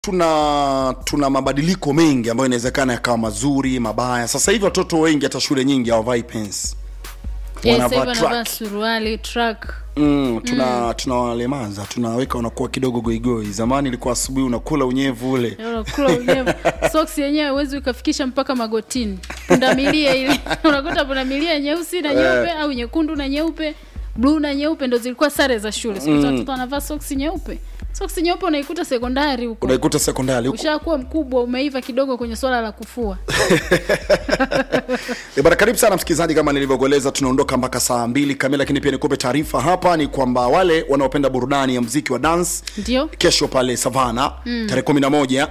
tuna tuna mabadiliko mengi ambayo inawezekana yakawa mazuri mabaya sasa hivi watoto wengi hata shule nyingi hawavai pens Yes, Wanavaa sasa hivi wanavaa track. suruali track mm, tuna tunawalemaza tunaweka unakuwa kidogo goigoi zamani ilikuwa asubuhi unakula unyevu ule unakula unyevu socks yenyewe huwezi ukafikisha mpaka magotini pundamilia ile unakuta pundamilia nyeusi na nyeupe au nyekundu na nyeupe bluu na nyeupe ndo zilikuwa sare za shule siku hizi watoto wanavaa soksi nyeupe soksi nyeupe unaikuta sekondari huko unaikuta sekondari huko ushakuwa mkubwa umeiva kidogo kwenye swala la kufua E bana, karibu sana msikilizaji, kama nilivyokueleza, tunaondoka mpaka saa mbili kamili, lakini pia nikupe taarifa hapa ni kwamba wale wanaopenda burudani ya mziki wa dance ndio kesho pale Savana mm. tarehe kumi na moja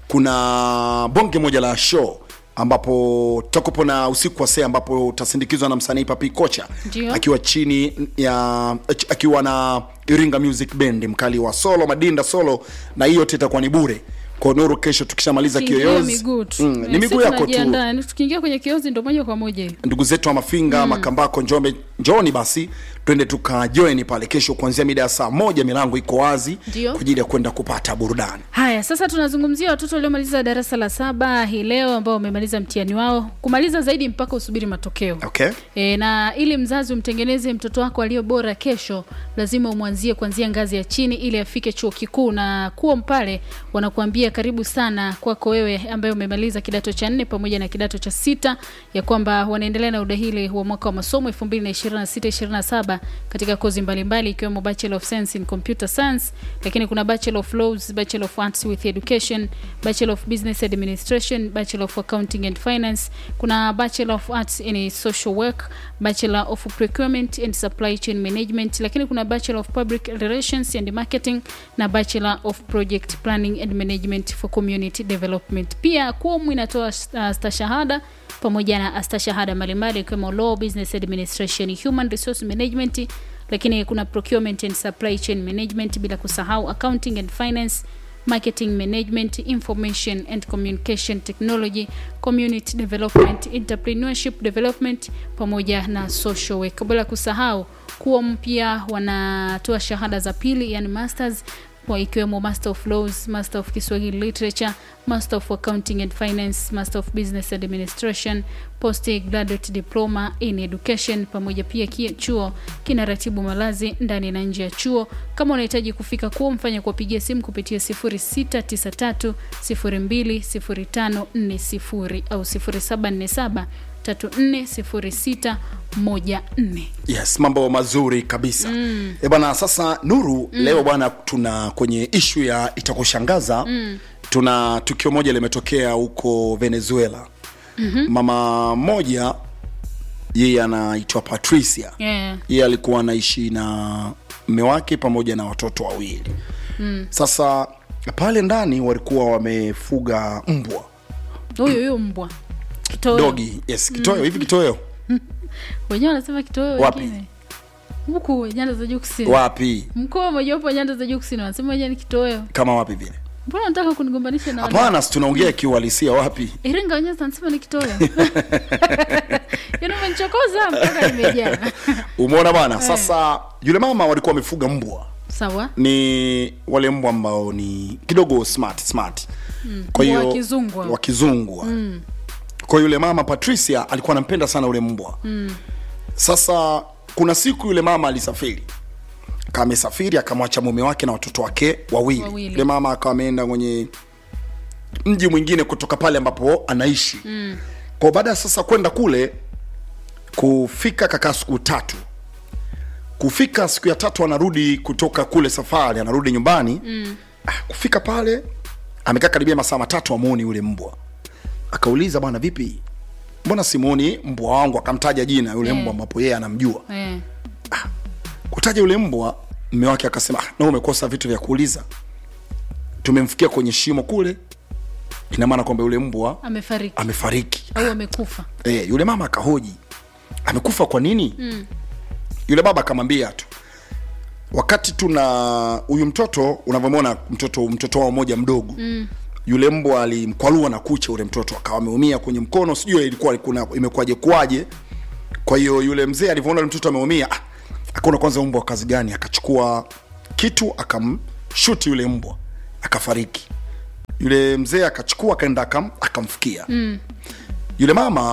kuna bonge moja la show ambapo tutakupo na usiku wa see ambapo utasindikizwa na msanii Papi Kocha Ndio. akiwa chini ya akiwa na Iringa Music Band mkali wa solo Madinda solo, na hiyo yote itakuwa ni bure kwa Nuru. Kesho tukishamaliza Kiingia kiyoyozi miguu tu mm, ni Eh, miguu sisi yako tu tunajiandaa, yaani tukiingia kwenye kiozi ndo moja kwa moja hiyo ndugu zetu wa Mafinga mm. Makambako, Njombe, njoni basi twende tukajoini pale kesho kuanzia mida ya saa moja. Milango iko wazi Ndio. kwa ajili ya kwenda kupata burudani. haya sasa tunazungumzia watoto waliomaliza darasa la saba hii leo ambao wamemaliza mtihani wao kumaliza zaidi mpaka usubiri matokeo Okay, E, na ili mzazi umtengeneze mtoto wako aliyo bora kesho, lazima umwanzie kuanzia ngazi ya chini ili afike chuo kikuu. Na kuom pale wanakuambia karibu sana kwako wewe ambaye umemaliza kidato cha nne pamoja na kidato cha sita, ya kwamba wanaendelea na udahili wa mwaka wa masomo 2026-2027 katika kozi mbalimbali ikiwemo Bachelor of Science in Computer Science, lakini kuna Bachelor of Laws, Bachelor of Arts with Education, Bachelor of Business Administration, Bachelor of Accounting and Finance, kuna Bachelor of Arts in Social Work, Bachelor of Procurement and Supply Chain Management, lakini kuna Bachelor of Public Relations and Marketing na Bachelor of Project Planning and Management for Community Development. Pia KUOM inatoa uh, stashahada pamoja na astashahada mbalimbali ikiwemo Law, Business Administration, Human Resource Management, lakini kuna Procurement and Supply Chain Management, bila kusahau Accounting and Finance marketing management information and communication technology community development entrepreneurship development pamoja na social work bila kusahau kuom pia wanatoa shahada za pili yani masters kwa ikiwemo master of laws master of kiswahili literature master of accounting and finance master of business administration post graduate diploma in education pamoja pia kia chuo kinaratibu malazi ndani na nje ya chuo kama unahitaji kufika kuo mfanya kuwapigia simu kupitia 0693 020540 au 0747 340614 yes, mambo mazuri kabisa mm. E bwana, sasa Nuru mm. leo bwana, tuna kwenye ishu ya itakushangaza mm. tuna tukio moja limetokea huko Venezuela mm-hmm. mama mmoja yeye anaitwa Patricia yeah. yeye alikuwa anaishi na mme wake pamoja na watoto wawili mm. Sasa pale ndani walikuwa wamefuga mbwa huyu huyu mbwa kitoweo dogi, yes, kitoweo hivi kitoweo wenyewe wanasema kitoweo Wapi? wengine huku nyanda za juu kusini wapi mkoa mojawapo wa nyanda za juu kusini wanasema wenyewe ni kitoweo kama wapi vile? mbona nataka kunigombanisha na wale? Hapana, si tunaongea kiuhalisia. Wapi? iringa wenyewe wanasema ni kitoweo yaani umenichokoza mpaka nimejaa Umeona bwana. Sasa yule mama walikuwa wamefuga mbwa, sawa ni wale mbwa ambao ni kidogo smart smart, kwa Mbwa hiyo wa kizungu hao. wa kizungu mm. Kwa yule mama Patricia alikuwa anampenda sana yule mbwa mm. Sasa kuna siku yule mama alisafiri kamesafiri akamwacha mume wake na watoto wake wawili. Wawili. Yule mama akawa ameenda kwenye mji mwingine kutoka pale ambapo anaishi mm. Kwa baada ya sasa kwenda kule kufika kakaa siku tatu kufika siku ya tatu anarudi kutoka kule safari anarudi nyumbani mm. ah, kufika pale amekaa karibia masaa matatu amuoni yule mbwa akauliza bwana vipi mbona simuoni mbwa wangu akamtaja jina yule Eh. mbwa ambapo yeye anamjua eh. kutaja yule mbwa mme wake akasema ah, na umekosa vitu vya kuuliza tumemfikia kwenye shimo kule ina maana kwamba yule mbwa amefariki amefariki au amekufa e, yule mama akahoji amekufa kwa nini mm. yule baba akamwambia tu wakati tuna huyu mtoto unavyomwona mtoto mtoto wao mmoja mdogo mm. yule mbwa alimkwalua na kucha ule mtoto akawa ameumia kwenye mkono sijui ilikuwa kuna imekuwaje kwaje kwa hiyo yule mzee alivyoona yule mtoto ameumia ah, akaona kwanza mbwa wa kazi gani akachukua kitu akamshuti yule mbwa akafariki yule mzee akachukua akaenda akam, akamfukia mm. yule mama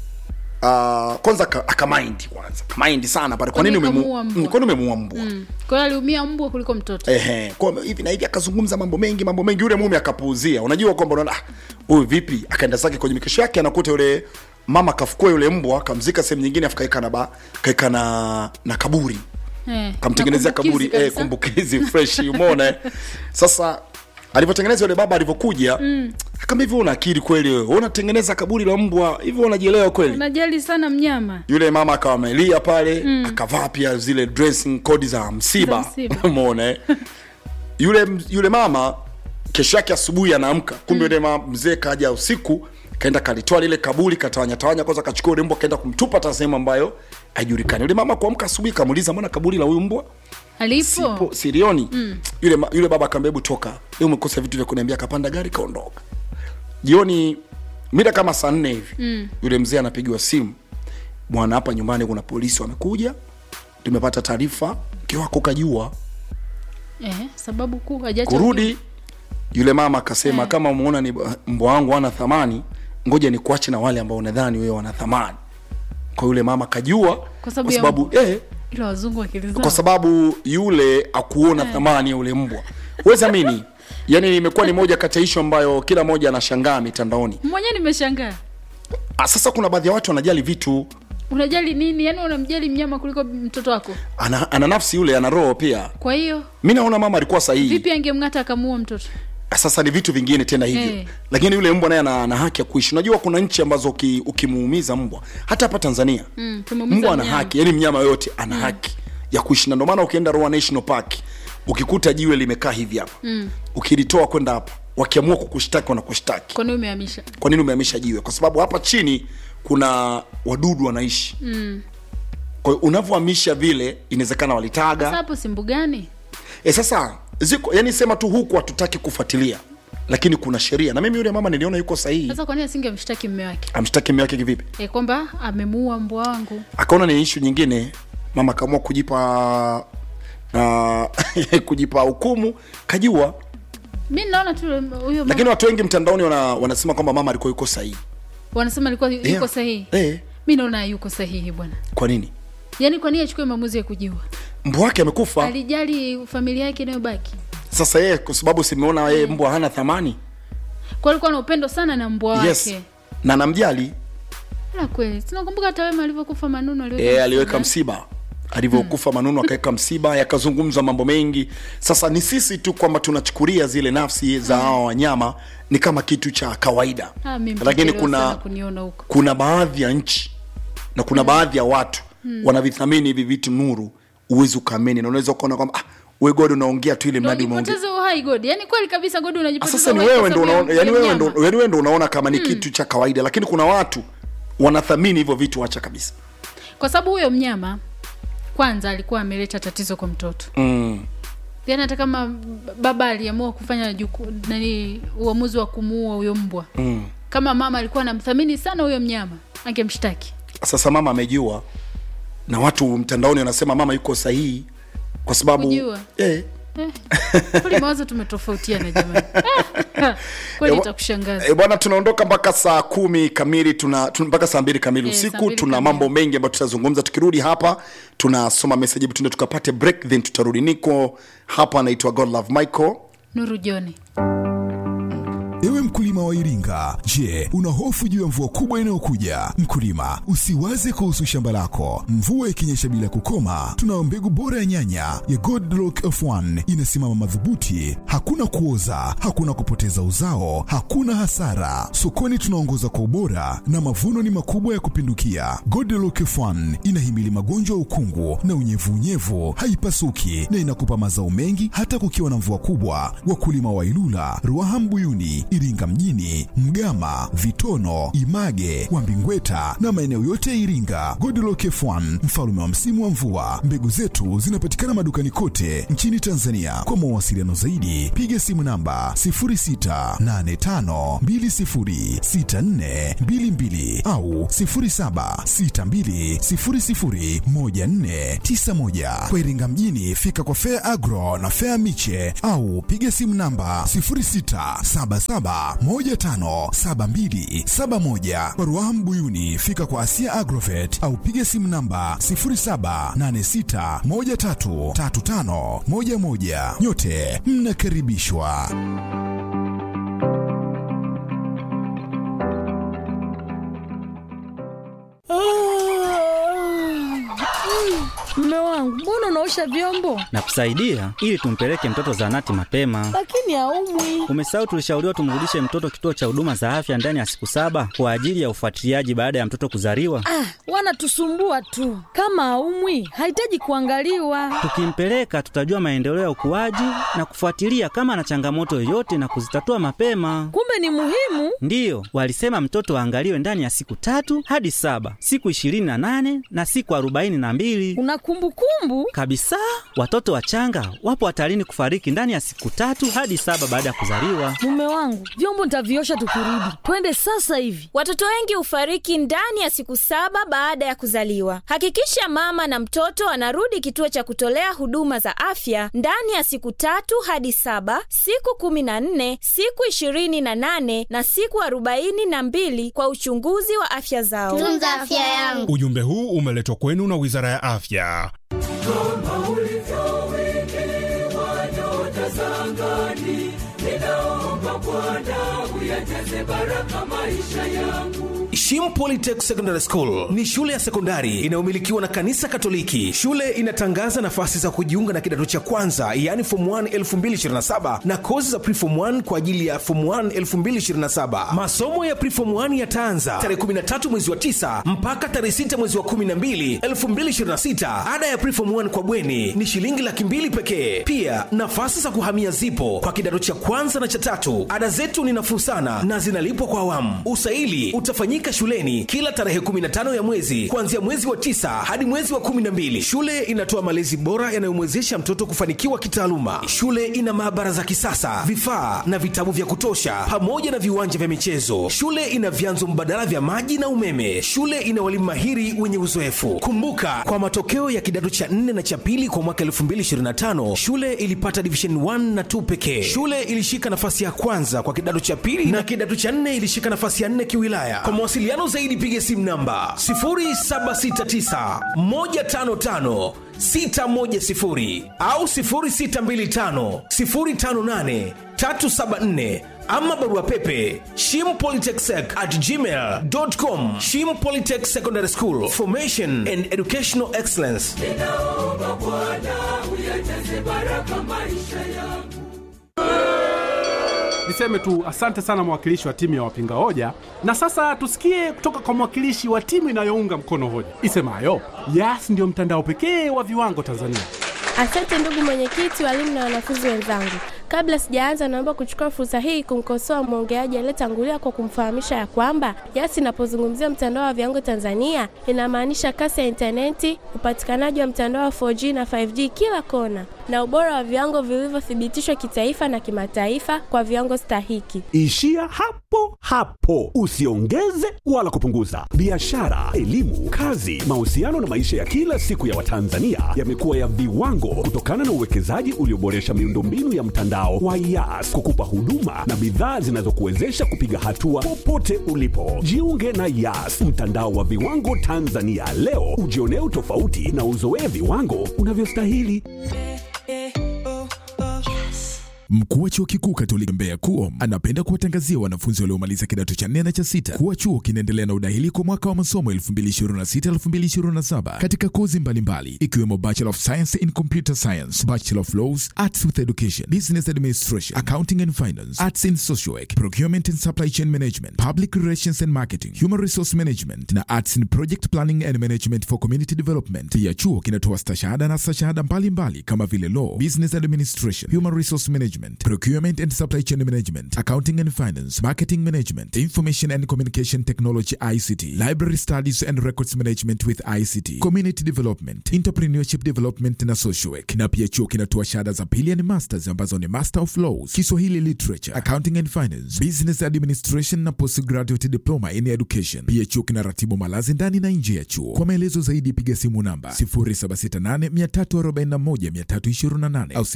uh, kwanza aka- akamaindi kwanza akamaindi sana pale kwa Kwa nini nini umemu- kamuua mbwa? Mm, kwa nini umemuua mbwa Mm. Kwa hiyo aliumia mbwa kuliko mtoto. Ehe, kwa hivi na hivi akazungumza mambo mengi mambo mengi yule mume akapuuzia unajua kwamba unaona ah, huyu vipi akaenda zake kwenye mikesho yake anakuta yule mama kafukua yule mbwa akamzika sehemu nyingine afu kaeka na ba, kaeka na na kaburi Eh, kamtengenezea na kumbukizi kaburi eh, kabisa. kumbukizi fresh umeona eh? sasa alivyotengeneza yule baba alivyokuja mm. kama hivyo una akili kweli wewe unatengeneza kaburi la mbwa hivyo unajielewa kweli Unajali sana mnyama. yule mama akawa amelia pale mm. akavaa pia zile dressing code za msiba Za msiba. umeona eh? yule yule mama kesho yake asubuhi anaamka kumbe yule mama mzee kaja usiku kaenda kalitoa lile kaburi katawanya tawanya kwanza kachukua yule mbwa kaenda kumtupa hata sehemu ambayo haijulikani yule mama kuamka asubuhi kamuuliza mbona kaburi la huyu mbwa Alipo. sipo sirioni mm. yule, ma- yule baba akaambia hebu toka leo umekosa vitu vya kuniambia akapanda gari kaondoka jioni mida kama saa nne hivi mm. yule mzee anapigiwa simu bwana hapa nyumbani kuna polisi wamekuja tumepata taarifa mke wako kajua Eh, sababu kuu hajacha kurudi yule mama akasema Eh. kama umeona ni mbwa wangu ana thamani ngoja ni kuache na wale ambao unadhani wewe wana thamani kwa yule mama kajua Kwa sababu kwa ya sababu eh, ila wazungu akilizao. kwa sababu yule akuona thamani ya ule mbwa huwezi amini yani imekuwa ni moja kati ya ishu ambayo kila mmoja anashangaa mitandaoni Mwenyewe nimeshangaa. Ah, sasa kuna baadhi ya watu wanajali vitu Unajali nini? Yaani unamjali mnyama kuliko mtoto wako. ana, ana nafsi yule ana roho pia Kwa hiyo mi naona mama alikuwa sahihi vipi angemng'ata akamuua mtoto? sasa ni vitu vingine tena hivyo Eh. lakini yule mbwa naye ana, ana haki ya kuishi unajua kuna nchi ambazo uki- ukimuumiza mbwa hata hapa tanzania Mm, tumemuumiza mbwa ana mnyama. haki yani mnyama yoyote ana haki ya kuishi na ndio maana ukienda Ruaha National Park ukikuta jiwe limekaa hivi hapa mm. ukilitoa kwenda hapa wakiamua kukushtaki wanakushtaki Kwa nini umehamisha? kwa nini umehamisha jiwe kwa sababu hapa chini kuna wadudu wanaishi Mm. kwa hiyo unavyohamisha vile inawezekana walitaga Sasa hapo si mbugani? e, sasa ziko yani sema tu huku hatutaki kufuatilia lakini kuna sheria na mimi yule mama niliona yuko sahihi Sasa kwa nini asingemshtaki mume wake? amshtaki mume wake kivipi E, kwamba amemuua mbwa wangu. akaona ni ishu nyingine mama akaamua kujipa uh, kujipa hukumu kajua Mi naona tu huyo mama- lakini watu wengi mtandaoni wana, wanasema kwamba mama alikuwa yuko sahihi wanasema alikuwa yuko Yeah. sahihi. eh, Mi naona yuko sahihi bwana. kwa nini Yaani kwa nini achukue maamuzi ya kujiua? mbwa wake amekufa Alijali familia yake inayobaki. sasa yeye kwa sababu simeona yeye mbwa hana thamani Kwa alikuwa na upendo sana na mbwa wake. yes na namjali La kweli. Tunakumbuka hata Wema alivyokufa Manunu aliweka e, msiba. aliweka msiba alivyokufa manunu akaweka msiba yakazungumzwa mambo mengi sasa ni sisi tu kwamba tunachukulia zile nafsi za hawa wanyama ni kama kitu cha kawaida Ah, mimi lakini mtakelewa sana kuna kuniona huko. kuna baadhi ya nchi na kuna baadhi ya watu wanavithamini hivi vitu nuru uwezi ukaamini na unaweza ukaona kwamba ah, we god unaongea tu ile Ndio mradi umeongea ujipoteze uhai God. Yaani kweli kabisa God Ah, unajipoteza sasa ni uhai wewe kwa ndo sababu unaona ya- yani ya wewe ndo mnyama. yani wewe ndo unaona kama ni kitu cha kawaida lakini kuna watu wanathamini hivyo vitu acha kabisa Kwa sababu huyo mnyama kwanza alikuwa ameleta tatizo kwa mtoto. mm. Yaani hata kama baba aliamua kufanya juku, nani uamuzi wa kumuua huyo mbwa. Mm. Kama mama alikuwa anamthamini sana huyo mnyama, angemshtaki. sasa mama amejua na watu mtandaoni wanasema mama yuko sahihi kwa sababu Kujua. eh, Eh, kweli mawazo tumetofautiana jamani. kweli Eh, itakushangaza. E, bwana tunaondoka mpaka saa kumi kamili tuna, tuna mpaka saa mbili kamili Eh, saa usiku mbili tuna kamili. mambo mengi ambayo tutazungumza tukirudi hapa tunasoma message hebu tuende tukapate break then tutarudi niko hapa anaitwa god love michael Nuru Joni. Ewe mkulima wa Iringa, je, una hofu juu ya mvua kubwa inayokuja? Mkulima, usiwaze kuhusu shamba lako. Mvua ikinyesha bila kukoma, tunayo mbegu bora ya nyanya ya Godlock F1 inasimama madhubuti, hakuna kuoza, hakuna kupoteza uzao, hakuna hasara. Sokoni tunaongoza kwa ubora na mavuno ni makubwa ya kupindukia. Godlock F1 inahimili magonjwa ya ukungu na unyevunyevu, haipasuki na inakupa mazao mengi hata kukiwa na mvua kubwa. Wakulima wa Ilula, Ruaha Mbuyuni, Iringa mjini, Mgama, Vitono, Image, Wambingweta na maeneo yote ya Iringa. Godlock F1 mfalme wa msimu wa mvua. Mbegu zetu zinapatikana madukani kote nchini Tanzania. Kwa mawasiliano zaidi, piga simu namba 0685206422 au 0762001491. Kwa Iringa mjini, fika kwa Fair Agro na Fair Miche au piga simu namba 0677157271. Kwa Ruaha Mbuyuni, fika kwa Asia Agrovet au piga simu namba 0786133511. Nyote mnakaribishwa. Mume wangu, mbona unaosha vyombo na kusaidia ili tumpeleke mtoto zahanati mapema. lakini haumwi? Umesahau tulishauriwa tumrudishe mtoto kituo cha huduma za afya ndani ya siku saba kwa ajili ya ufuatiliaji baada ya mtoto kuzaliwa. Ah, wanatusumbua tu. Kama haumwi, hahitaji kuangaliwa. Tukimpeleka tutajua maendeleo ya ukuaji na kufuatilia kama ana changamoto yoyote na kuzitatua mapema. Kumbe ni muhimu. Ndiyo, walisema mtoto aangaliwe ndani ya siku tatu hadi saba, siku ishirini na nane na siku arobaini na mbili Una kumbukumbu? kabisa. Watoto wachanga wapo hatarini kufariki ndani ya siku tatu hadi saba baada ya kuzaliwa. Mume wangu, vyombo nitaviosha tukirudi. Twende sasa hivi. Watoto wengi hufariki ndani ya siku saba baada ya kuzaliwa. Hakikisha mama na mtoto anarudi kituo cha kutolea huduma za afya ndani ya siku tatu hadi saba, siku kumi na nne, siku ishirini na nane na siku arobaini na mbili kwa uchunguzi wa afya zao. tunza afya yangu Ujumbe huu umeletwa kwenu na Wizara ya Afya. Shim Polytech Secondary School ni shule ya sekondari inayomilikiwa na kanisa Katoliki. Shule inatangaza nafasi za kujiunga na kidato cha kwanza, yaani form 1 2027 na kozi za preform 1 kwa ajili ya form 1 2027. Masomo ya preform 1 yataanza tarehe 13 mwezi wa 9 mpaka tarehe 6 mwezi wa 12 2026. Ada ya preform 1 kwa bweni ni shilingi laki mbili pekee. Pia nafasi za kuhamia zipo kwa kidato cha kwanza na cha tatu. Ada zetu ni nafuu sana na zinalipwa kwa awamu. Usaili utafanyika shuleni kila tarehe 15 ya mwezi kuanzia mwezi wa tisa hadi mwezi wa 12. Shule inatoa malezi bora yanayomwezesha mtoto kufanikiwa kitaaluma. Shule ina maabara za kisasa, vifaa na vitabu vya kutosha, pamoja na viwanja vya michezo. Shule ina vyanzo mbadala vya maji na umeme. Shule ina walimu mahiri wenye uzoefu. Kumbuka, kwa matokeo ya kidato cha 4 na cha pili kwa mwaka 2025 shule ilipata division 1 na 2 pekee. Shule ilishika nafasi ya kwanza kwa kidato cha pili na kidato cha 4 ilishika nafasi ya 4 kiwilaya. Kwa mawasiliano zaidi piga simu namba 0769 155 610 au 0625 058 374 ama barua pepe shimpolytechsec at gmail.com shim polytech secondary school formation and educational excellence Niseme tu asante sana mwakilishi wa timu ya wapinga hoja, na sasa tusikie kutoka kwa mwakilishi wa timu inayounga mkono hoja isemayo Yas ndio mtandao pekee wa viwango Tanzania. asante ndugu mwenyekiti walimu na wanafunzi wenzangu kabla sijaanza naomba kuchukua fursa hii kumkosoa mwongeaji aliyetangulia kwa kumfahamisha ya kwamba yas inapozungumzia mtandao wa viwango tanzania inamaanisha kasi ya intaneti upatikanaji wa mtandao wa 4g na 5g kila kona na ubora wa viwango vilivyothibitishwa kitaifa na kimataifa kwa viwango stahiki Ishia hapo hapo, usiongeze wala kupunguza. Biashara, elimu, kazi, mahusiano na maisha ya kila siku ya Watanzania yamekuwa ya viwango kutokana na uwekezaji ulioboresha miundombinu ya mtandao wa Yas kukupa huduma na bidhaa zinazokuwezesha kupiga hatua popote ulipo. Jiunge na Yas, mtandao wa viwango Tanzania leo, ujionee utofauti na uzoee viwango unavyostahili. Mkuu wa chuo kikuu Katoliki Mbeya KUOM anapenda kuwatangazia wanafunzi waliomaliza kidato cha nne na cha sita kuwa chuo kinaendelea na udahili kwa mwaka wa masomo 2026-2027 katika kozi mbalimbali ikiwemo Bachelor of Science in Computer Science, Bachelor of Laws, Arts with Education, Business Administration, Accounting and Finance, Arts in Social Work, Procurement and Supply Chain Management, Public Relations and Marketing, Human Resource Management na Arts in Project Planning and Management for Community Development. Pia chuo kinatoa stashahada na stashahada mbalimbali kama vile Law, Business Administration, Human Resource Management, management, procurement and supply chain management, accounting and finance, marketing management, information and communication technology ICT, library studies and records management with ICT, community development, entrepreneurship development na social work. Na pia chuo kinatoa shahada za pili and masters ambazo ni Master of Laws, Kiswahili Literature, Accounting and Finance, Business Administration na Postgraduate Diploma in Education. Pia chuo kinaratibu malazi ndani na nje ya chuo. Kwa maelezo zaidi piga simu namba 0768341328 au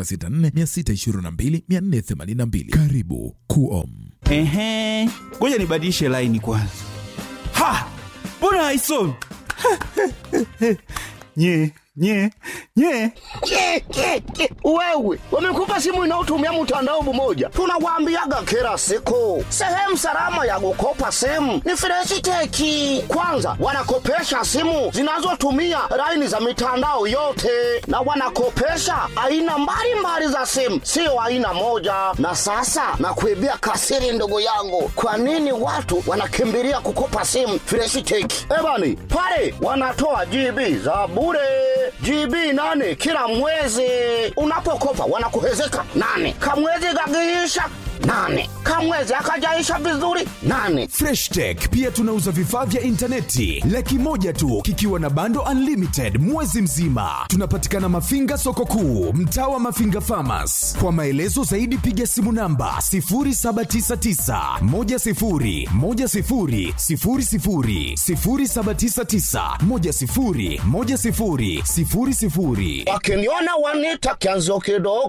0764622482. Karibu KUOM. Ehe, ngoja nibadilishe laini kwanza. Ha! Mbona haisomi? nye nye nye Ke, ke, ke. Wewe wamekupa simu inayotumia mtandao mmoja, tunawaambiaga kila siku, sehemu salama ya kukopa simu ni Freshiteki. Kwanza wanakopesha simu zinazotumia laini za mitandao yote, na wanakopesha aina mbalimbali za simu, sio aina moja. Na sasa nakuibia kasiri, ndugu yangu, kwa nini watu wanakimbilia kukopa simu Freshiteki? Ebani pale wanatoa GB za bure GB nane kila mwezi. Unapokopa wanakuhezeka nane, kamwezi kakiisha nane, kamwezi akajaisha vizuri nane. freshtech pia tunauza vifaa vya intaneti laki moja tu kikiwa na bando unlimited mwezi mzima tunapatikana mafinga soko kuu mtaa wa mafinga famas kwa maelezo zaidi piga simu namba 799 Wakiniona wanita kianzio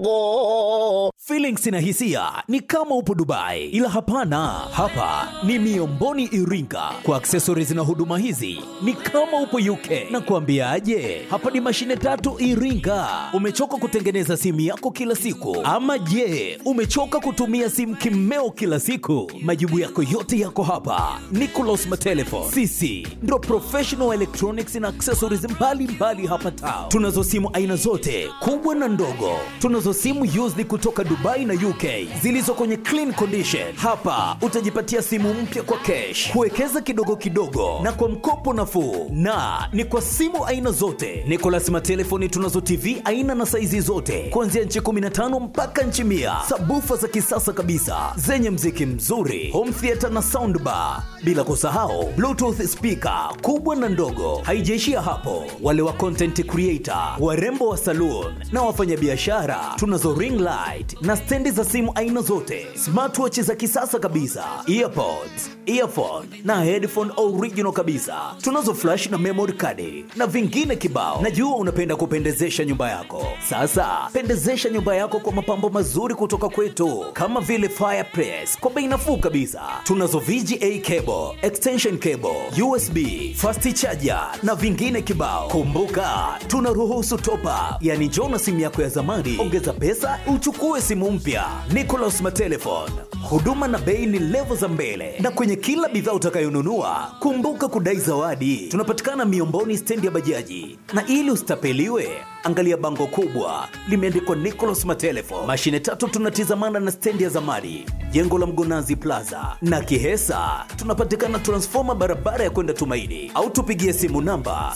kidogo. Feelings na hisia ni kama upo Dubai, ila hapana, hapa ni Miomboni Iringa. Kwa accessories na huduma hizi ni kama upo UK. Na kuambiaje, hapa ni mashine tatu Iringa. Umechoka kutengeneza simu yako kila siku, ama je, umechoka kutumia simu kimeo kila siku? Majibu yako yote yako hapa. Nicolas Matelefon, sisi ndo professional electronics na accessories mbalimbali mbali hapa town. Tunazo simu aina zote kubwa na ndogo. Tunazo simu used kutoka Dubai na UK zilizo kwenye clean condition. Hapa utajipatia simu mpya kwa cash, kuwekeza kidogo kidogo na kwa mkopo nafuu, na ni kwa simu aina zote. Nicolas Matelefoni tunazo TV aina na saizi zote kuanzia nchi 15 mpaka nchi mia, sabufa za kisasa kabisa zenye mziki mzuri, home theater na soundbar, bila kusahau bluetooth speaker kubwa na ndogo. Haijaishia hapo, wale wa content creator, warembo wa saloon na wafanyabiashara, tunazo ring light na stendi za simu aina zote, smartwatch za kisasa kabisa, earpods, earphone na headphone original kabisa. Tunazo flash na memory card na vingine kibao. Najua unapenda kupendezesha nyumba yako. Sasa pendezesha nyumba yako kwa mapambo mazuri kutoka kwetu, kama vile fireplace kwa bei nafuu kabisa. Tunazo VGA cable, extension cable, USB, fast charger na vingine kibao. Kumbuka tunaruhusu top up, yani njoo na simu yako ya zamani, ongeza pesa uchukue simu mpya. Nicolas Matelefon, huduma na bei ni levo za mbele, na kwenye kila bidhaa utakayonunua kumbuka kudai zawadi. Tunapatikana Miomboni, stendi ya bajaji, na ili usitapeliwe angalia bango kubwa limeandikwa Nicolas Matelefon. Mashine tatu tunatizamana na stendi ya zamani, jengo la Mgonazi Plaza na Kihesa. Tunapatikana transfoma barabara ya kwenda Tumaini, au tupigie simu namba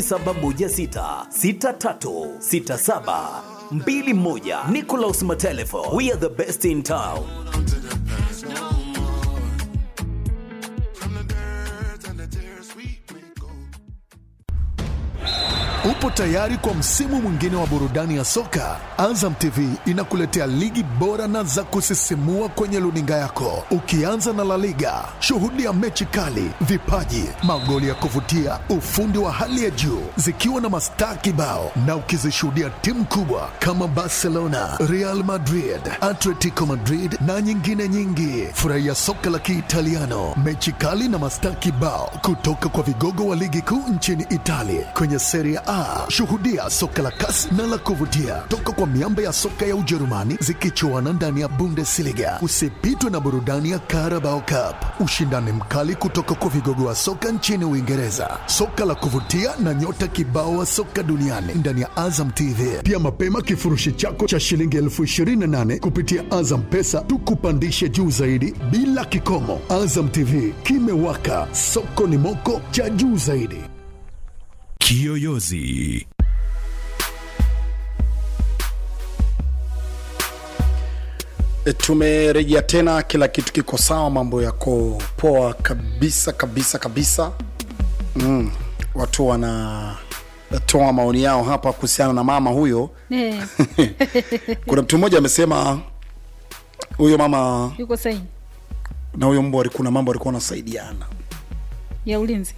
0716636721. Nicolas Matelefon, we are the best in town. Upo tayari kwa msimu mwingine wa burudani ya soka? Azam TV inakuletea ligi bora na za kusisimua kwenye luninga yako, ukianza na La Liga. Shuhudia mechi kali, vipaji, magoli ya kuvutia, ufundi wa hali ya juu, zikiwa na mastaa kibao, na ukizishuhudia timu kubwa kama Barcelona, Real Madrid, Atletico Madrid na nyingine nyingi. Furahia soka la Kiitaliano, mechi kali na mastaa kibao kutoka kwa vigogo wa ligi kuu nchini Italia kwenye Serie A. Shuhudia soka la kasi na la kuvutia toka kwa miamba ya soka ya Ujerumani zikichuana ndani ya Bundesliga. Usipitwe na burudani ya Carabao Cup, ushindani mkali kutoka kwa vigogo wa soka nchini Uingereza, soka la kuvutia na nyota kibao wa soka duniani ndani ya Azam TV. Pia mapema kifurushi chako cha shilingi elfu ishirini na nane kupitia Azam Pesa tukupandishe juu zaidi bila kikomo. Azam TV kimewaka, soko ni moko cha juu zaidi. Kiyoyozi E, tumerejea tena, kila kitu kiko sawa, mambo yako poa kabisa kabisa kabisa. Mm, watu wanatoa maoni yao hapa kuhusiana na mama huyo. Eh, Kuna mtu mmoja amesema huyo mama yuko saini na huyo mbwa walikuwa na mambo walikuwa wanasaidiana. ya ulinzi.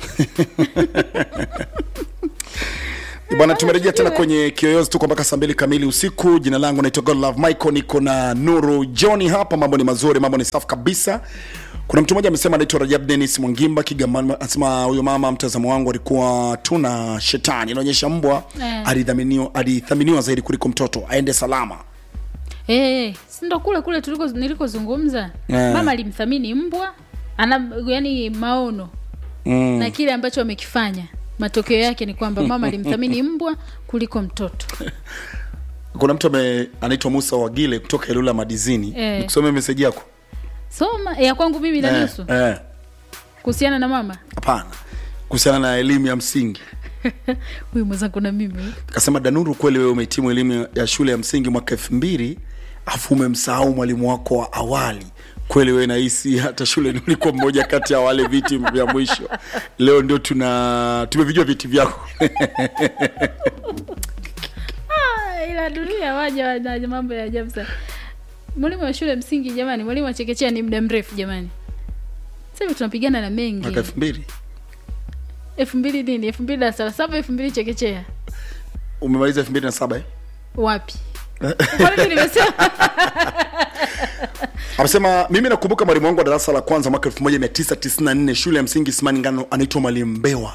Bwana, tumerejea tena kwenye kiyoyozi, tuko mpaka saa mbili kamili usiku. Jina langu naitwa Godlove Michael, niko na Nuru John hapa. Mambo ni mazuri, mambo ni safi kabisa. Kuna mtu mmoja amesema anaitwa Rajab Dennis Mwangimba Kigamba, anasema huyo mama, mtazamo wangu alikuwa tuna shetani, inaonyesha mbwa Eh. alidhaminiwa alithaminiwa zaidi kuliko mtoto, aende salama. Eh, si ndo kule kule tuliko nilikozungumza. Eh. Mama alimthamini mbwa, ana yani maono Mm. na kile ambacho amekifanya. Matokeo yake ni kwamba mama alimthamini mbwa kuliko mtoto. Kuna mtu ame- anaitwa Musa Wagile kutoka Ilula Madizini, Eh. nikusomea meseji yako Soma ya kwangu mimi na Eh, nusu eh, kuhusiana na mama. hapana, kuhusiana na elimu ya msingi Huyu mwenzangu na mimi. Kasema Danuru, kweli wewe umehitimu elimu ya shule ya msingi mwaka elfu mbili afu umemsahau mwalimu wako wa awali. Kweli wewe nahisi hata shule ulikuwa mmoja kati ya wale viti vya mwisho. Leo ndio tuna tumevijua viti vyako Ah, ila dunia waja wana mambo ya ajabu sana. Mwalimu wa shule msingi jamani, mwalimu wa chekechea ni muda mrefu jamani. Sasa hivi tunapigana na mengi. mwaka elfu mbili elfu mbili nini? elfu mbili darasa la saba, elfu mbili chekechea. umemaliza elfu mbili na saba eh? Wapi? Kwa nini nimesema? Amesema mimi nakumbuka mwalimu wangu wa darasa la kwanza mwaka 1994 shule ya msingi Simani Ngano, anaitwa mwalimu Mbewa.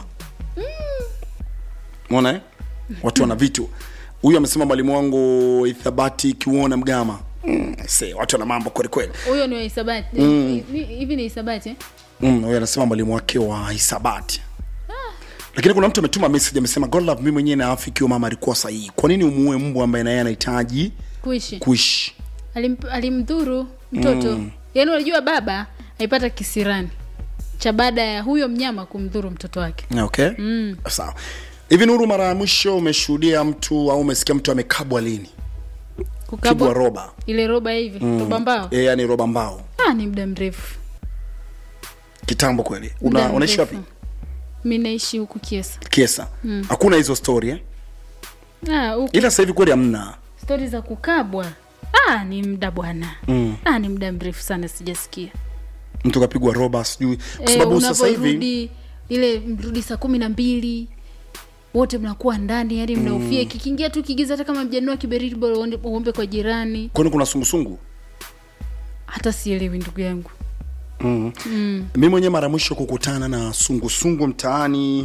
Umeona eh? Watu wana vitu. Huyu amesema mwalimu wangu Ithabati Kiuona Mgama. Mm, see, watu wana mambo kweli kweli. Huyo ni wa hisabati. Mm. Hivi hivi ni hisabati eh? Mm, huyu anasema mwalimu wake wa hisabati. Lakini kuna mtu ametuma message amesema God love, mimi mwenyewe naafiki huyo mama alikuwa sahihi. Kwa nini umuue mbwa ambaye na yeye anahitaji Kuishi. kuishi? Alim, alimdhuru mtoto. Mm. Yaani unajua baba aipata kisirani cha baada ya huyo mnyama kumdhuru mtoto wake. Okay. Mm. Sawa. Hivi Nuru, mara ya mwisho umeshuhudia mtu au umesikia mtu amekabwa lini? Kukabwa Pigwa roba. ile roba hivi, Mm. roba mbao. E, yani roba mbao. Ah, ni muda mrefu. Kitambo kweli. Muda Una, unaishi mrefu. wapi? Mimi naishi huku Kiesa. Kiesa. Mm. Hakuna hizo story eh? Ah, huku Ila sasa hivi kweli hamna. stori za kukabwa. Ah, ni muda bwana. Mm. Ah, ni muda mrefu sana sijasikia. Mtu kapigwa roba sijui kwa Eh, sababu sasa hivi unaporudi ile mrudi saa kumi na mbili wote mnakuwa ndani yani mnaofia Mm. kikiingia tu kigiza hata kama mjanua kiberiti bora uende- uombe kwa jirani kwani kuna sungusungu. hata sielewi ndugu yangu Mm. mm. Mimi mwenyewe mara mwisho kukutana na sungusungu mtaani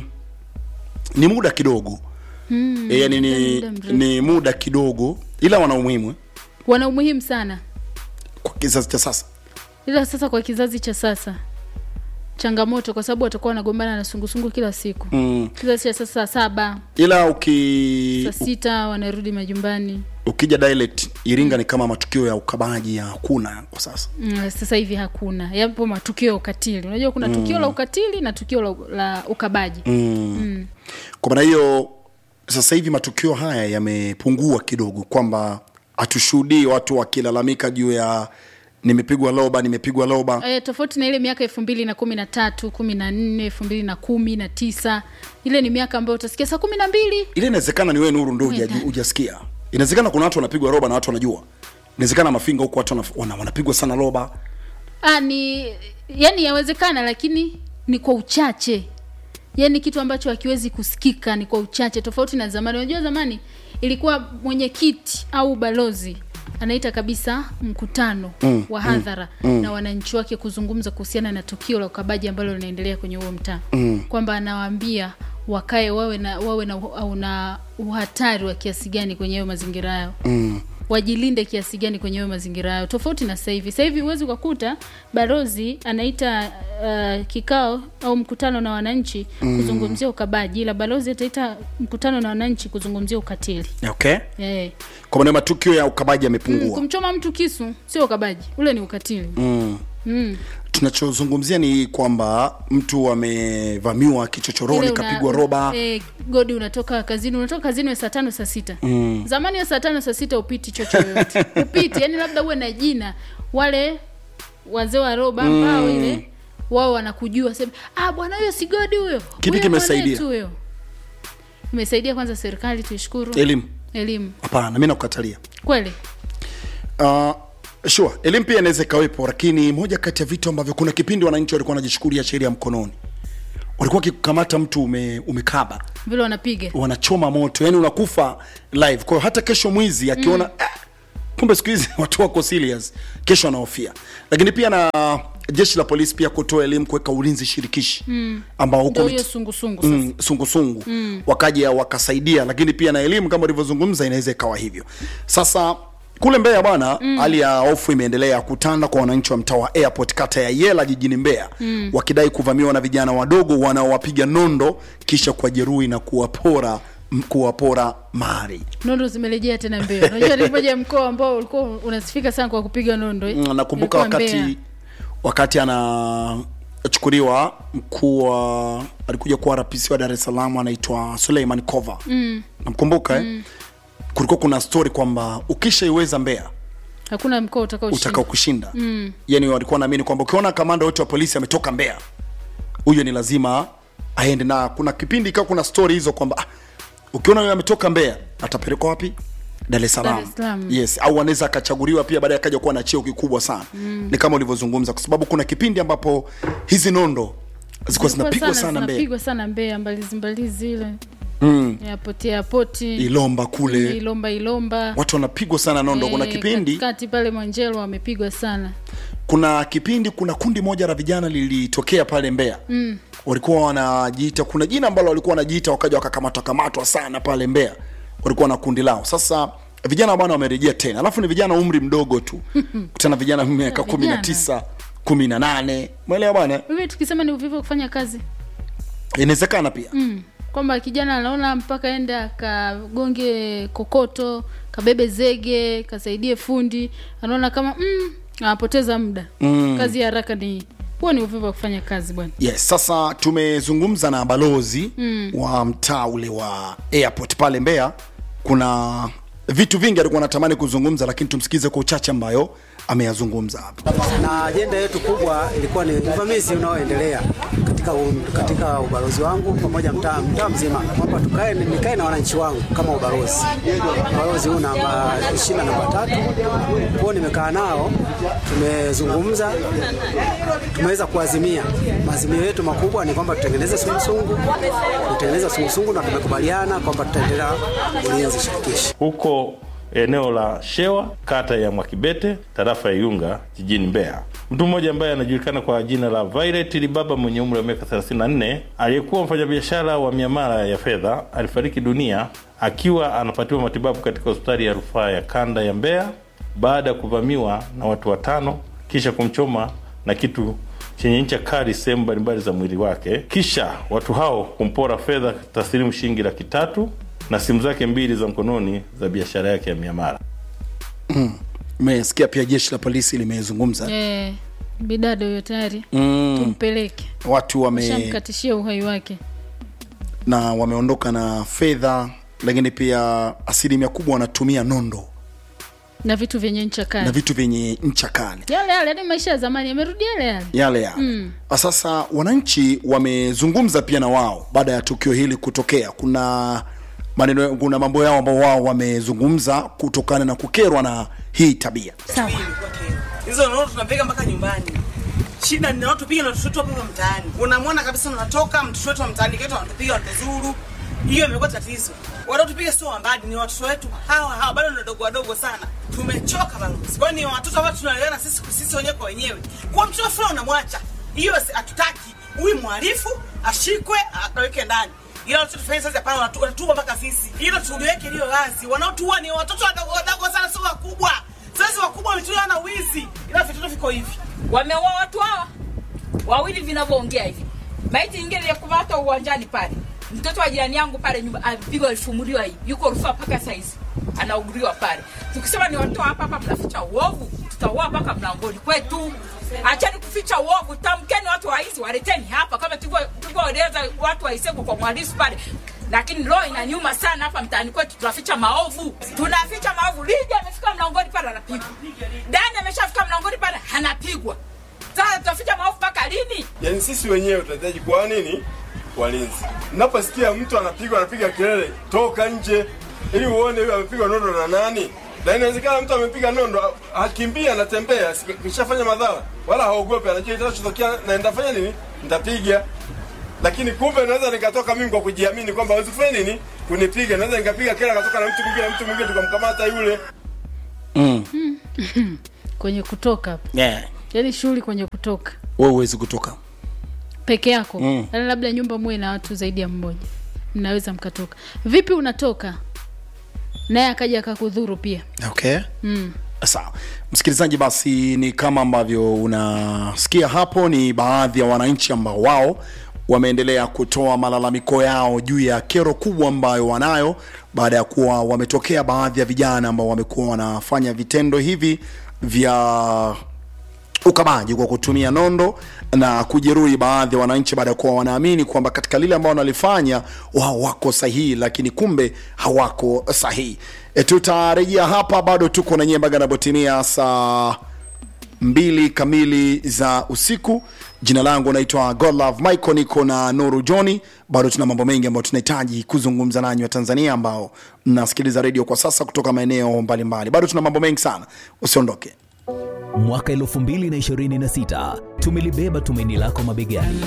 ni muda kidogo. Mm, E, yani ni ni, muda mrefu. ni muda kidogo ila wana umuhimu eh, wana umuhimu sana kwa kizazi cha sasa. ila sasa kwa kizazi cha sasa changamoto kwa sababu watakuwa wanagombana na sungusungu kila siku Mm. kizazi cha sasa saa saba Ila uki saa sita wanarudi majumbani ukija dialect Iringa ni kama matukio ya ukabaji ya hakuna kwa sasa. Mm, sasa hivi hakuna yapo matukio ya ukatili unajua kuna Mm. tukio la ukatili na tukio la, la ukabaji Mm. Mm. Kwa maana hiyo sasa hivi matukio haya yamepungua kidogo, kwamba hatushuhudii watu wakilalamika juu ya nimepigwa loba, nimepigwa loba. Eh, tofauti na ile miaka elfu mbili na kumi na tatu kumi na nne elfu mbili na kumi na tisa ile ni miaka ambayo utasikia saa kumi na mbili Ile inawezekana ni wewe Nuru ndio huja- hujasikia. Inawezekana kuna watu wanapigwa roba na watu wanajua. Inawezekana mafinga huko watu wana- wana- wanapigwa sana loba. ah, ni yani yawezekana lakini ni kwa uchache yani kitu ambacho hakiwezi kusikika ni kwa uchache tofauti na zamani unajua zamani ilikuwa mwenyekiti au balozi anaita kabisa mkutano Mm, wa mm, hadhara mm. na wananchi wake kuzungumza kuhusiana na tukio la ukabaji ambalo linaendelea kwenye huo mtaa Mm. kwamba anawaambia wakae wawe na wawe na, au na uhatari wa kiasi gani kwenye hayo mazingira yao Mm. wajilinde kiasi gani kwenye hayo mazingira yao tofauti na sasa hivi sasa hivi huwezi ukakuta balozi anaita uh, kikao au mkutano na wananchi Mm. kuzungumzia ukabaji ila balozi ataita mkutano na wananchi kuzungumzia ukatili Okay? yeah. Kwa maana matukio ya ukabaji mm, yamepungua. kumchoma mtu kisu sio ukabaji ule ni ukatili Mm. mm. tunachozungumzia ni kwamba mtu amevamiwa kichochoroni Ile una- kapigwa roba eh, godi unatoka kazini unatoka kazini we saa tano saa sita Mm. zamani we saa tano saa sita upiti chocho yoyote upiti yani labda uwe na jina wale wazee wa roba Mm. ambao ile wao wanakujua sema ah bwana huyo si godi huyo Kipi Huyo kimesaidia? mwanetu huyo imesaidia kwanza serikali tuishukuru Elimu. elimu hapana mi nakukatalia kweli uh, sure elimu pia inaweza ikawepo lakini moja kati ya vitu ambavyo kuna kipindi wananchi walikuwa wanajishukulia sheria mkononi walikuwa wakikamata mtu ume, umekaba vile wanapiga wanachoma moto yani unakufa live kwa hiyo hata kesho mwizi akiona mm. ah, kumbe siku hizi watu wako serious kesho anahofia lakini pia na jeshi la polisi pia kutoa elimu kuweka ulinzi shirikishi mm. ambao huko Ndio mit- hiyo sungusungu sasa mm, sungusungu Mm. wakaja wakasaidia lakini pia na elimu kama ulivyozungumza inaweza ikawa hivyo sasa kule mbeya bwana Mm. hali ya hofu imeendelea kutanda kwa wananchi wa mtaa wa airport kata ya yela jijini mbeya Mm. wakidai kuvamiwa na vijana wadogo wanaowapiga nondo kisha kuwajeruhi na kuwapora m- kuwapora mali nondo zimerejea tena mbeo unajua ni moja ya mkoa ambao ulikuwa unasifika sana kwa kupiga nondo eh? Mm, nakumbuka Ilikuwa Mbeya. wakati wakati anachukuliwa mkuu wa alikuja kuwa RPC wa Dar es Salaam anaitwa Suleiman Kova mm. namkumbuka eh? Mm. kulikuwa kuna story kwamba ukishaiweza Mbeya hakuna mkoa utakao utakao kushinda mm. yani walikuwa naamini kwamba ukiona kamanda wote wa polisi ametoka Mbeya huyo ni lazima aende na kuna kipindi ikawa kuna story hizo kwamba ah, ukiona yeye ametoka Mbeya atapelekwa wapi Dar es Dar Salaam es Salaam. yes au anaweza akachaguliwa pia baadaye akaja kuwa na cheo kikubwa sana Mm. ni kama ulivyozungumza kwa sababu kuna kipindi ambapo hizi nondo zilikuwa zinapigwa sana Mbeya zinapigwa sana Mbeya mbalizi mbalizi ile mm. yapoti yapoti Ilomba kule Ilomba Ilomba watu wanapigwa sana nondo kuna Eh, kipindi katikati pale Mwanjelo wamepigwa sana kuna kipindi kuna kundi moja la vijana lilitokea pale Mbeya mm. walikuwa wanajiita kuna jina ambalo walikuwa wanajiita wakaja wakakamatwa kamatwa sana pale Mbeya walikuwa na kundi lao sasa vijana bwana wamerejea tena alafu ni vijana umri mdogo tu tena vijana miaka Vijana. kumi na tisa kumi na nane mwelewa bwana Mimi tukisema ni uvivu wa kufanya kazi inawezekana pia mm. kwamba kijana anaona mpaka ende akagonge kokoto kabebe zege kasaidie fundi anaona kama mm, anapoteza muda Mm. kazi ya haraka ni huo ni uvivu wa kufanya kazi bwana yes sasa tumezungumza na balozi Mm. wa mtaa ule wa airport pale Mbeya kuna vitu vingi alikuwa anatamani kuzungumza lakini tumsikize kwa uchache ambayo ameyazungumza hapa na ajenda yetu kubwa ilikuwa ni uvamizi unaoendelea katika, u, katika ubalozi wangu pamoja mtaa mtaa mzima kwamba tukae nikae na wananchi wangu kama ubalozi. Ubalozi huu namba ishirini na namba tatu kwao, nimekaa nao, tumezungumza, tumeweza kuazimia. Maazimio yetu makubwa ni kwamba tutengeneze sungusungu, tutengeneze sungusungu na tumekubaliana kwamba tutaendelea ulinzi shirikishi huko eneo la Shewa, kata ya Mwakibete, tarafa ya Iunga, jijini Mbeya. Mtu mmoja ambaye anajulikana kwa jina la Violet Libaba mwenye umri wa miaka 34 aliyekuwa mfanyabiashara wa miamala ya fedha alifariki dunia akiwa anapatiwa matibabu katika hospitali ya rufaa ya kanda ya Mbeya baada ya kuvamiwa na watu watano kisha kumchoma na kitu chenye ncha kali sehemu mbalimbali za mwili wake, kisha watu hao kumpora fedha taslimu shilingi laki tatu na simu zake mbili za mkononi za biashara yake ya miamala. umesikia pia jeshi la polisi limezungumza eh, bidada huyo tayari Mm. tumpeleke watu wame shamkatishia uhai wake na wameondoka na fedha lakini pia asilimia kubwa wanatumia nondo na vitu vyenye ncha na kali vitu vyenye ncha kali yale yale hadi maisha ya zamani yamerudi yale yale yale yale mm. sasa wananchi wamezungumza pia na wao baada ya tukio hili kutokea kuna maneno kuna mambo yao ambao wao wamezungumza kutokana na kukerwa na hii tabia sawa hizo nono tunapiga mpaka nyumbani shida ni watupiga na watoto wetu hapa mtaani unamwona kabisa unatoka mtoto wetu wa mtaani ketu wanatupiga watuzuru hiyo imekuwa tatizo wanaotupiga sio wambadi ni watoto wetu hawa hawa bado ni wadogo wadogo sana tumechoka balozi kwani ni watoto ambao tunaleana sisi sisi wenyewe kwa wenyewe kwa mtoto fulani unamwacha hiyo si- hatutaki huyu mhalifu ashikwe akaweke ndani ila watoto tufanye sasa hapana wanatu- wanatuua mpaka sisi hilo tuliweke liyo wazi wanaotuua ni watoto wadogo wadogo sana sio wakubwa sasa wakubwa wametulia na wizi ila vitoto viko hivi wameua watu hawa wawili vinavyoongea hivi. Maiti nyingine ilikumatwa uwanjani pale, mtoto wa jirani yangu pale nyumba alipigwa, alifumuliwa hivi, yuko rufaa mpaka saizi anauguriwa pale. Tukisema ni watoa hapa hapa, mnaficha uovu, tutaua mpaka mlangoni kwetu. acheni kuficha uovu tamkeni watu waizi waleteni hapa kama tulivyo- tulivyoeleza watu waisegu kwa mwalisi pale lakini roho inaniuma sana hapa mtaani kwetu tunaficha maovu tunaficha maovu lidi amefika mlangoni pale anapigwa dani ameshafika mlangoni pale anapigwa sasa tutaficha maovu mpaka lini yaani sisi wenyewe tunahitaji kuwa nini walinzi naposikia mtu anapigwa anapiga kelele toka nje ili uone huyo amepigwa nondo na nani na inawezekana mtu amepiga nondo ha- hakimbia anatembea si- kishafanya madhara wala haogopi anajua itachotokea na nitafanya nini nitapiga lakini kumbe naweza nikatoka mimi kwa kujiamini kwamba hawezi kufanya nini kunipiga naweza nikapiga kela akatoka na mtu mwingine na mtu mwingine tukamkamata yule mm. kwenye kutoka hapo yeah. yaani shughuli kwenye kutoka wewe huwezi kutoka peke yako Mm. Yaani labda nyumba muwe na watu zaidi ya mmoja mnaweza mkatoka vipi unatoka naye akaja akakudhuru pia okay mm. sawa msikilizaji basi ni kama ambavyo unasikia hapo ni baadhi ya wananchi ambao wao wameendelea kutoa malalamiko yao juu ya kero kubwa ambayo wanayo baada ya kuwa wametokea baadhi ya vijana ambao wamekuwa wanafanya vitendo hivi vya ukamaji kwa kutumia nondo na kujeruhi baadhi ya wananchi baada ya kuwa wanaamini kwamba katika lile ambao wanalifanya wao wako sahihi lakini kumbe hawako sahihi e, tutarejea hapa bado tuko na nyie mpaka inapotimia saa mbili kamili za usiku jina langu naitwa godlove michael niko na nuru johni bado tuna mambo mengi ambayo tunahitaji kuzungumza nanyi wa tanzania ambao mnasikiliza redio kwa sasa kutoka maeneo mbalimbali bado tuna mambo mengi sana usiondoke mwaka 2026 tumelibeba tumaini lako mabegani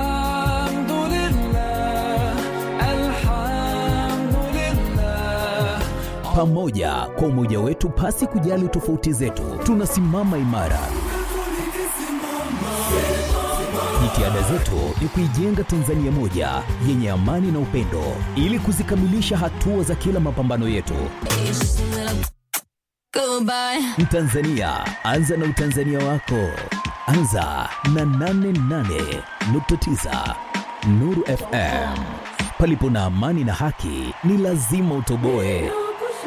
pamoja kwa umoja wetu pasi kujali tofauti zetu tunasimama imara jitihada zetu ni kuijenga tanzania moja yenye amani na upendo ili kuzikamilisha hatua za kila mapambano yetu mtanzania anza na utanzania wako anza na 88.9 nuru fm palipo na amani na haki ni lazima utoboe